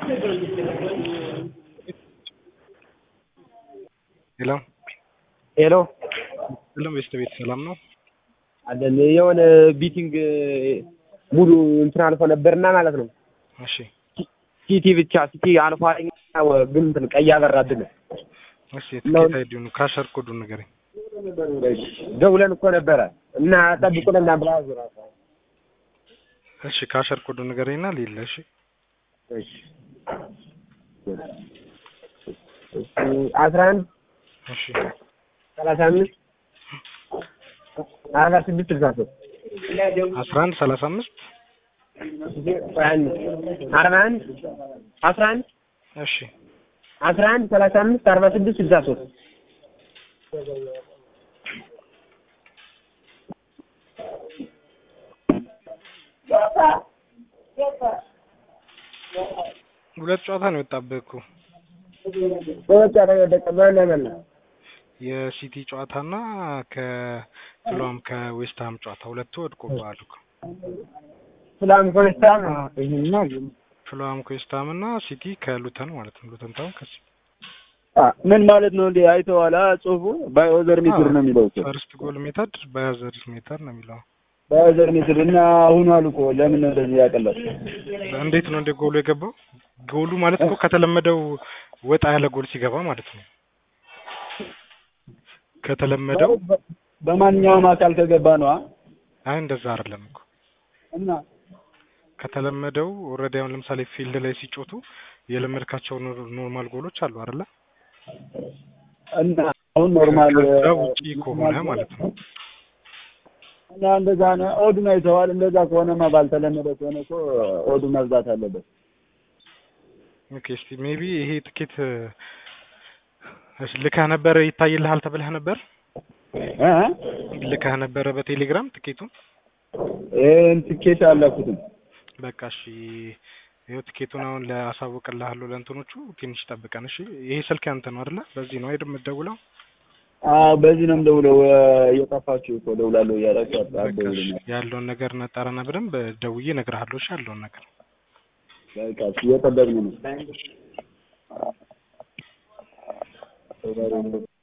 ሄሎ ሄሎ ሁሉም ቤስት ቤት ሰላም ነው? አለን የሆነ ቢቲንግ ሙሉ እንትን አልፎ ነበርና ማለት ነው። እሺ ሲቲ ብቻ ሲቲ አልፎ አለኝ ግን እንትን ቀይ አበራብን። እሺ የትኬት አይዲውን ካሸር ኮዱን ንገረኝ። ደውለን እኮ ነበረ እና ጠብቁን እና ብላ እሺ ካሸር ኮዱን ንገረኝና ሌለ እሺ እሺ አስራ አንድ እሺ ሰላሳ አምስት አርባ ስድስት ስልሳ ሶስት አስራ አንድ ሰላሳ አምስት አርባ አንድ አስራ አንድ እሺ አስራ አንድ ሰላሳ አምስት አርባ ስድስት ስልሳ ሶስት ሁለት ጨዋታ ነው የወጣብህ እኮ በወጣ ተወደቀ በላ በላ የሲቲ ጨዋታና ከፍሎም ከዌስትሃም ጨዋታ ሁለቱ ወድቆብሃል እኮ ፍላም ኮንስታም ይሄና ፍሎም ከዌስትሃም እና ሲቲ ከሉተን ማለት ነው። ሉተን ታውን ከሲ ምን ማለት ነው? እንዴ አይተዋላ ጽሁፉ ባዮዘር ሜትር ነው የሚለው እኮ ፈርስት ጎል ሜተድ ባዮዘር ሜተር ነው የሚለው። ባዮዘር ሜትር እና አሁን አሉ እኮ ለምን ነው እንደዚህ ያቀላል? እንዴት ነው እንደ ጎሉ የገባው? ጎሉ ማለት እኮ ከተለመደው ወጣ ያለ ጎል ሲገባ ማለት ነው። ከተለመደው በማንኛውም አካል ከገባ ነው። አይ እንደዛ አይደለም እኮ እና ከተለመደው ኦልሬዲ አሁን ለምሳሌ ፊልድ ላይ ሲጮቱ የለመድካቸው ኖርማል ጎሎች አሉ አይደለ? እና አሁን ኖርማል ከዛ ውጪ ከሆነ ማለት ነው። እና እንደዛ ነው። ኦዱን አይተዋል። እንደዛ ከሆነማ ባልተለመደ ከሆነ እኮ ኦዱ መብዛት አለበት። ኦኬ እስቲ ሜቢ ይሄ ትኬት እሺ ልከህ ነበረ ይታይልሃል ተብለህ ነበር? እ ልከህ ነበረ በቴሌግራም ትኬቱን? ይሄን ትኬት አላኩትም። በቃ እሺ ይኸው ትኬቱን አሁን ለአሳውቅልሃለሁ ለእንትኖቹ ትንሽ ጠብቀን እሺ። ይሄ ስልክ ያንተ ነው አይደለ? በዚህ ነው አይደል የምትደውለው? አዎ በዚህ ነው የምደውለው። እየጠፋችሁ እኮ ደውላለሁ እያላችሁ በቃ እሺ አትደውሉልኝ። ያለውን ነገር ነጠረና በደንብ ደውዬ እነግርሃለሁ። እሺ ያለውን ነገር በቃ እሺ፣ እየጠበቅን ነው።